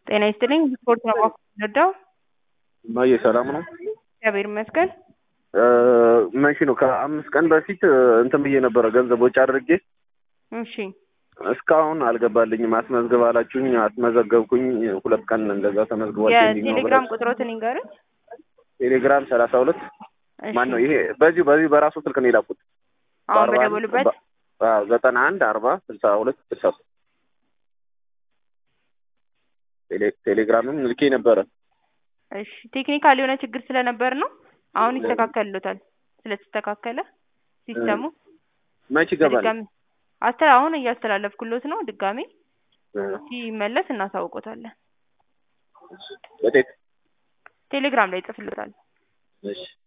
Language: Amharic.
ጤና ይስጥልኝ ስፖርት ነው የምወደው። እማዬ ሰላም ነው? እግዚአብሔር ይመስገን። መቼ ነው? ከአምስት ቀን በፊት እንትን ብዬ ነበረ ገንዘብ ወጪ አድርጌ እሺ እስካሁን አልገባልኝም። አስመዝግብ አላችሁኝ፣ አስመዘገብኩኝ። ሁለት ቀን እንደዛ ተመዝግቧል። ፔንዲንግ ነው የቴሌግራም ብላችሁ። ቁጥሮትን ይንገሩኝ። ቴሌግራም ሰላሳ ሁለት እሺ። ማን ነው ይሄ? በዚሁ በዚሁ በራሱ ስልክ ነው የላኩት። አሁን በአርባ አንድ በደወሉበት በ- አዎ፣ ዘጠና አንድ አርባ ስልሳ ሁለት ስልሳ ሶስት ቴሌ- ቴሌግራምም ልኬ ነበረ። እሺ ቴክኒካል የሆነ ችግር ስለነበር ነው። አሁን ይስተካከልሎታል። ስለተስተካከለ ሲስተሙ መች ይገባል? ድጋሚ አስተላ አሁን እያስተላለፍኩሎት ነው። ድጋሚ እ፣ ሲመለስ እናሳውቆታለን። በቴት ቴሌግራም ላይ ይጽፍሎታል። እሺ